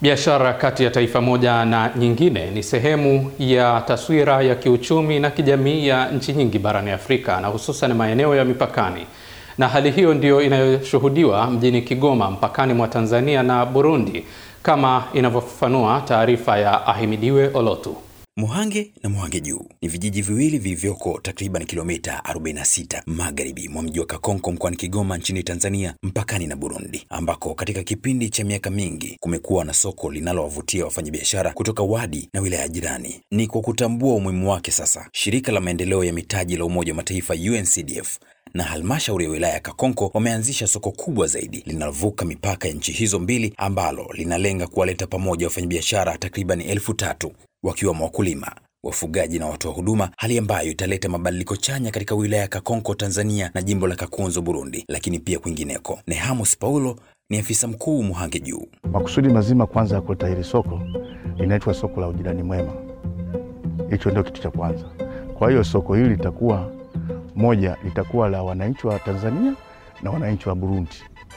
Biashara kati ya taifa moja na nyingine ni sehemu ya taswira ya kiuchumi na kijamii ya nchi nyingi barani Afrika na hususan maeneo ya mipakani. Na hali hiyo ndiyo inayoshuhudiwa mjini Kigoma mpakani mwa Tanzania na Burundi kama inavyofafanua taarifa ya Ahimidiwe Olotu. Muhange na Muhange Juu ni vijiji viwili vilivyoko takriban kilomita 46 magharibi mwa mji wa Kakonko mkoani Kigoma nchini Tanzania mpakani na Burundi, ambako katika kipindi cha miaka mingi kumekuwa na soko linalowavutia wafanyabiashara kutoka wadi na wilaya jirani. Ni kwa kutambua umuhimu wake sasa, shirika la maendeleo ya mitaji la Umoja wa Mataifa UNCDF na halmashauri ya wilaya ya Kakonko wameanzisha soko kubwa zaidi linalovuka mipaka ya nchi hizo mbili ambalo linalenga kuwaleta pamoja wafanyabiashara takriban elfu tatu wakiwemo wakulima, wafugaji na watoa huduma, hali ambayo italeta mabadiliko chanya katika wilaya ya Kakonko Tanzania na jimbo la Kakunzo Burundi, lakini pia kwingineko. Nehamos Paulo ni afisa mkuu Muhange Juu. Makusudi mazima kwanza ya kuleta hili soko linaitwa soko la ujirani mwema. Hicho ndio kitu cha kwanza. Kwa hiyo soko hili litakuwa moja, litakuwa la wananchi wa Tanzania na wananchi wa Burundi.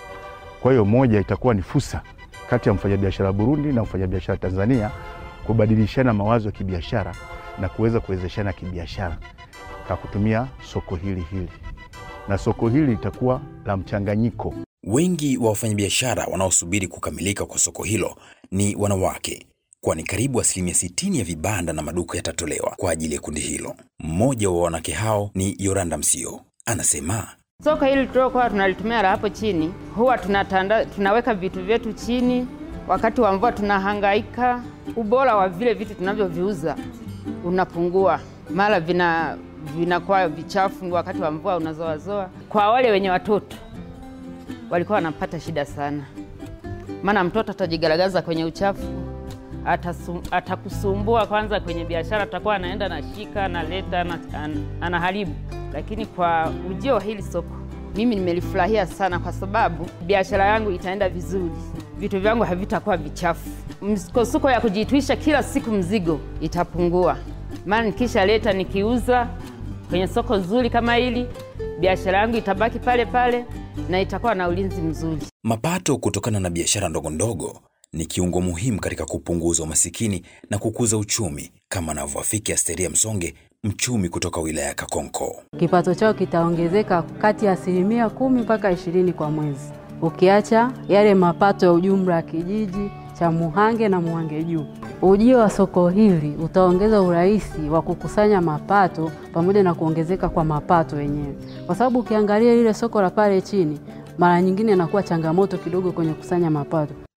Kwa hiyo moja itakuwa ni fursa kati ya mfanyabiashara wa Burundi na mfanyabiashara Tanzania kubadilishana mawazo ya kibiashara na kuweza kuwezeshana kibiashara kwa kutumia soko hili hili, na soko hili litakuwa la mchanganyiko. Wengi wa wafanyabiashara wanaosubiri kukamilika kwa soko hilo ni wanawake, kwani karibu asilimia sitini ya vibanda na maduka yatatolewa kwa ajili ya kundi hilo. Mmoja wa wanawake hao ni Yoranda Msio, anasema Soko hili tuliokuwa tunalitumia la hapo chini, huwa tunatanda, tunaweka vitu vyetu chini. Wakati wa mvua tunahangaika, ubora wa vile vitu tunavyoviuza unapungua, mara vina vinakuwa vichafu, wakati wa mvua unazoazoa. Kwa wale wenye watoto walikuwa wanapata shida sana, maana mtoto atajigaragaza kwenye uchafu, atasu, atakusumbua kwanza kwenye biashara, atakuwa anaenda nashika analeta an, anaharibu. Lakini kwa ujio wa hili soko mimi nimelifurahia sana, kwa sababu biashara yangu itaenda vizuri, vitu vyangu havitakuwa vichafu, msukosuko ya kujitwisha kila siku mzigo itapungua, maana nikisha leta nikiuza kwenye soko zuri kama hili, biashara yangu itabaki pale pale na itakuwa na ulinzi mzuri. mapato kutokana na biashara ndogo ndogo ni kiungo muhimu katika kupunguza umasikini na kukuza uchumi, kama anavyoafiki Asteria Msonge, mchumi kutoka wilaya ya Kakonko. Kipato chao kitaongezeka kati ya asilimia kumi mpaka ishirini kwa mwezi, ukiacha yale mapato ya ujumla ya kijiji cha Muhange na Muhange Juu. Ujio wa soko hili utaongeza urahisi wa kukusanya mapato pamoja na kuongezeka kwa mapato yenyewe, kwa sababu ukiangalia lile soko la pale chini, mara nyingine inakuwa changamoto kidogo kwenye kusanya mapato.